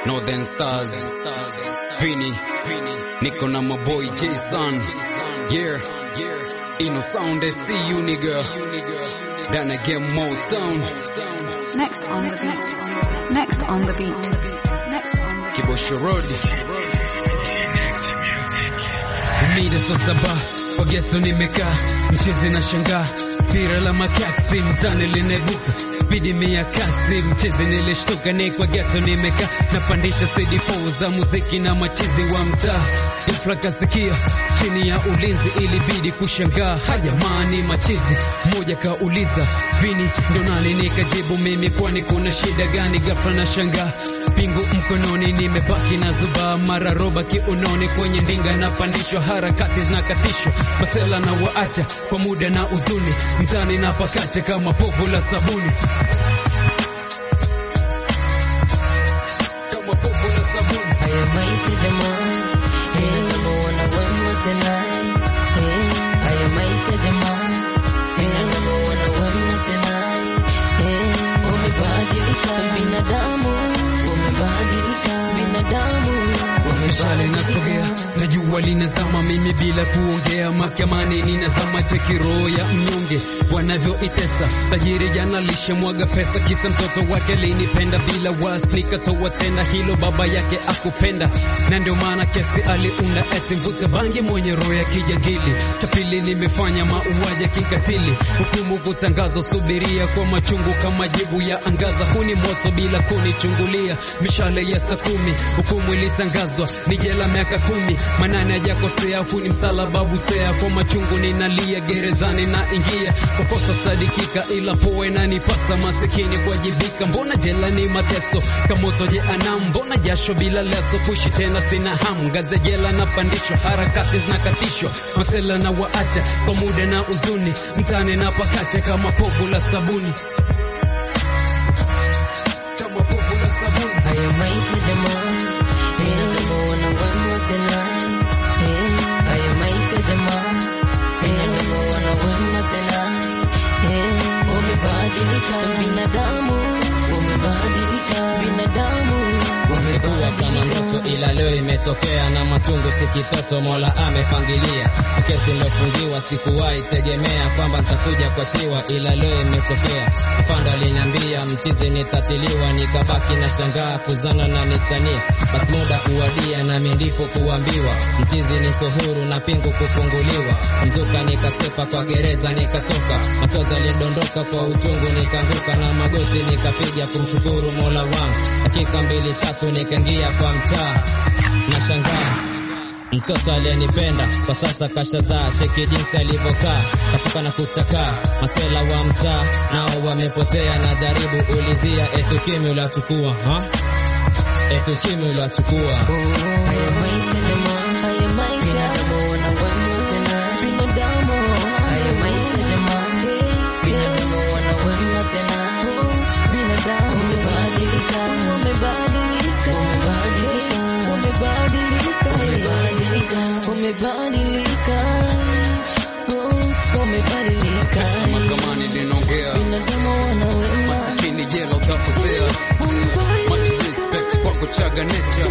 Northern Stars, Vini, niko na maboy Jason, yeah, Ino sound I see you nigga, then I get Motown, Next on the beat. Next on the beat. Next on the beat. Kibosho Road. Mida saa saba kwa geto nimekaa, mchezi na shangaa, tira la makaksi mtani linevuka spidi mia kasi, mchezi nilishtuka, ni kwa geto nimekaa, napandisha CD4 za muziki na machizi wa mtaa, ghafla kasikia chini ya ulinzi, ilibidi kushangaa, hajamani machizi. Mmoja kauliza Vini ndo nani? Nikajibu mimi, kwani kuna shida gani? Ghafla na shangaa pingu mkononi, nimebaki na zuba mara roba kiunoni, kwenye ndinga napandishwa, harakati zinakatishwa, masela na waacha kwa muda na uzuni, mtani na pakacha kama povu la sabuni, kama povu la sabuni. Haya maisha jamaa, eh, namuona wema tena, eh, haya maisha jamaa, eh, namuona wema tena, eh, umebadilika binadamu, umebadilika binadamu, Mishale umebadilika nasogea na jua linazama, mimi bila kuongea, mahakamani ninazama, cheki roho ya mnyonge wanavyoitesa. Tajiri jana lishamwaga pesa, kisa mtoto wake linipenda bila was, nikatoa tena hilo baba yake akupenda, na ndio maana kesi aliunda eti mvuta bangi mwenye roho ya kijangili. Cha pili nimefanya mauaji ya kikatili, hukumu kutangazwa, subiria kwa machungu kama jibu ya angaza, huni moto bila kunichungulia, mishale ya saa kumi, hukumu ilitangazwa ni jela miaka kumi, manane hajakosea, huni msalaba busea, kwa machungu ninalia, gerezani na ingia kwa kosa sadikika, ila poe na nipasa masikini kuwajibika. Mbona jela ni mateso kamoto jeanam, mbona jasho bila leso, kuishi tena sina hamu, ngazi ya jela napandishwa, harakati zinakatishwa, masela na waacha kwa muda na uzuni, mtani na pakacha kama povu la sabuni, kama povu la sabuni. Haya maisha jamaa, eh, namuona wema tena, eh, haya maisha jamaa, eh, namuona wema tena, eh, umebadilika binadamu, umebadilika binadamu, Ilikuwa kama ndoto ila leo imetokea, na matungu si kitoto, Mola amepangilia. Kesi nilofungiwa sikuwahi tegemea kwamba nitakuja kuachiwa, ila leo imetokea. Afande aliniambia mtizi nitatiliwa, nikabaki na shangaa kuzana na nitania. Basi muda kuwadia, nami ndipo kuambiwa mtizi niko huru na pingu kufunguliwa. Mzuka nikasepa kwa gereza nikatoka, machozi alidondoka kwa uchungu, nikaanguka na magoti nikapiga kumshukuru Mola wangu. Dakika mbili tatu nikaingia kwa mtaa na shangaa mtoto aliyenipenda kwa sasa kashazaa, cheki jinsi alivyokaa katika na kutakaa. Masela wa mtaa nao wamepotea, na jaribu ulizia, etu kimi uliachukua ha? etu kimi uliachukua haya maisha jamaa, haya maisha binadamu wana wema tena, binadamu haya maisha jamaa, binadamu wana wema tena, binadamu umebadilika, umebadilika, umebadilika, umebadilika, umebadilika, umebadilika, oh, umebadilika, Mahakamani ninaongea, binadamu wana wema masikini jela utapotea. Much respect kwako chaga nature,